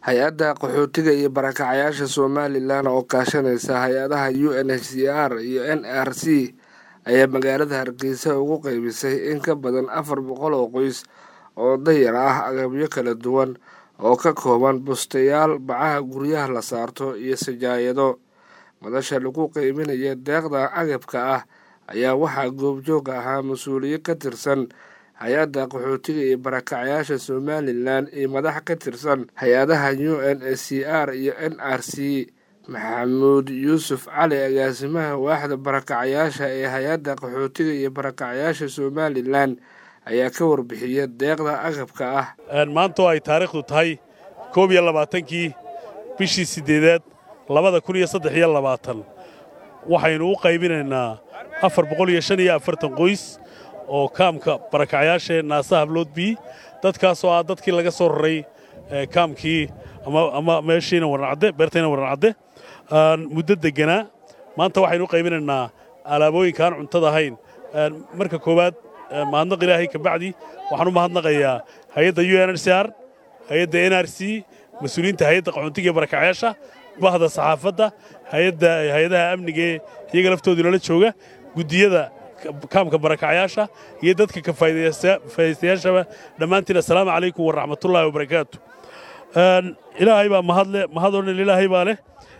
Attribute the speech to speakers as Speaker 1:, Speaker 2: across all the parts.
Speaker 1: hay-adda qaxootiga iyo barakacayaasha somalilan oo kaashanaysa hay-adaha u n h c r iyo n r c ayaa magaalada hargeysa ugu qeybisay in ka badan afar boqol oo qoys oo dayar ah agabyo kala duwan oo ka kooban bustayaal bacaha guryaha la saarto iyo sajaayado madasha lagu qeybinaya deeqda agabka ah ayaa waxaa goobjoog ahaa mas-uuliye ka tirsan hay-adda qaxootiga iyo barakacayaasha somalilan iyo madax ka tirsan hay-adaha u n h c r iyo n r c maxamuud yuusuf cali agaasimaha waaxda barakacayaasha ee hay-adda qaxootiga iyo barakacayaasha somalilan ayaa ka warbixiyay deeqda agabka ah
Speaker 2: maanta oo ay taariikhdu tahay koob iyo labaatankii bishii siddeedaad labada kun iyo saddex iyo labaatan waxaynu u qaybinaynaa afar boqol iyo shan iyo afartan qoys oo kaamka barakacayaashaee naasa habloodbii dadkaasoo ah dadkii laga soo raray kaamkii ama meeshiina wararcadde beertayna wararcadde muddo degganaa maanta waxaynu u qaybinaynaa alaabooyinka aan cuntada ahayn marka koowaad mahadnaq ilaahay kabacdi waxaan u mahadnaqayaa hay-adda u n h c r hay-adda n r c mas-uuliyiinta hay-adda qaxoontiga ee barakacayaasha bahda saxaafadda hay-adaha amnigaee iyaga laftoodu nala jooga guddiyada kaamka barakacayaasha iyo dadka ka faa'idaystayaashaba dhammaantiin assalaamu calaykum waraxmatullaahi wabarakaatu ilaahay baa mahadle mahad oo dhan ilaahay baa leh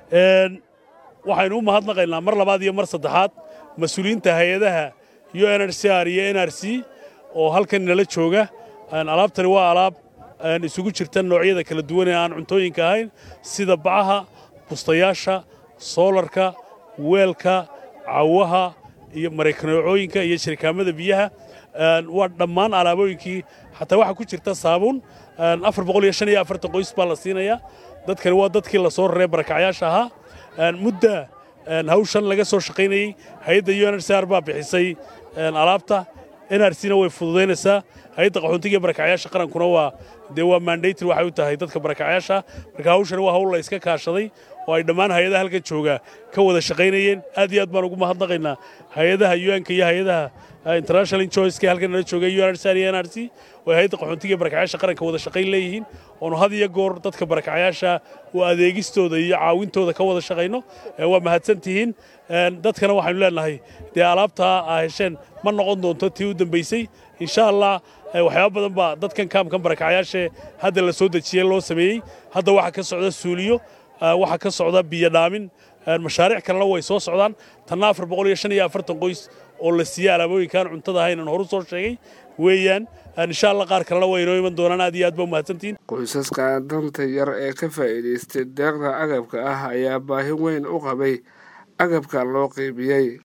Speaker 2: waxaynu u mahadnaqaynaa mar labaad iyo mar saddexaad mas-uuliyiinta hay-adaha u n h c r iyo n r c oo halkan nala jooga alaabtani waa alaab isugu jirta noocyada kala duwan ee aan cuntooyinka ahayn sida bacaha bustayaasha soolarka weelka cawaha iyo maraykaneecooyinka iyo shirikaamada biyaha waa dhammaan alaabooyinkii xataa waxaa ku jirta saabuun afar boqol iyo shan iyo afartan qoys baa la siinayaa dadkani waa dadkii la soo raree barakacayaasha ahaa mudda hawshan laga soo shaqaynayey hay-adda u n h c r baa bixisay alaabta n r c na way fududaynaysaa hay-adda qaxoontiga iyo barakacayaasha qarankuna waa dee waa mandator waxay u tahay dadka barakacayaasha marka hawshani waa hawl la iska kaashaday oo ay dhammaan hay-adaha halkan jooga ka wada shaqaynayeen aad iyo aad baan ugu mahadnaqaynaa hay-adaha un-ka iyo hay-adaha international injoyska halkan nala jooga u n h c r iyo n r c oo hay-adda qaxoontiga iyo barakacayaasha qaranka wada shaqayn leeyihiin oonu had iyo goor dadka barakacayaasha oo adeegistooda iyo caawintooda ka wada shaqayno waa mahadsan tihiin dadkana waxaynu leenahay dee alaabtaa aa hesheen ma noqon doonto tii u dambaysay insha allah waxyaaba badan baa dadkan kaamkan barakacayaashae hadda la soo dejiyey loo sameeyey hadda waxaa ka socda suuliyo waxaa ka socda biyo dhaamin mashaariic kalena way soo socdaan tanna afar boqol iyo shan iyo afartan qoys oo la siiyey alaabooyinkaan cuntada ahayn aan horu soo sheegay weeyaan insha allah qaar kalena way inoo iman doonaan aad iyo aad ba umahadsantihiin
Speaker 1: qoysaska danta yar ee ka faa'iidaystay deeqda agabka ah ayaa baahi weyn u qabay agabka loo qeybiyey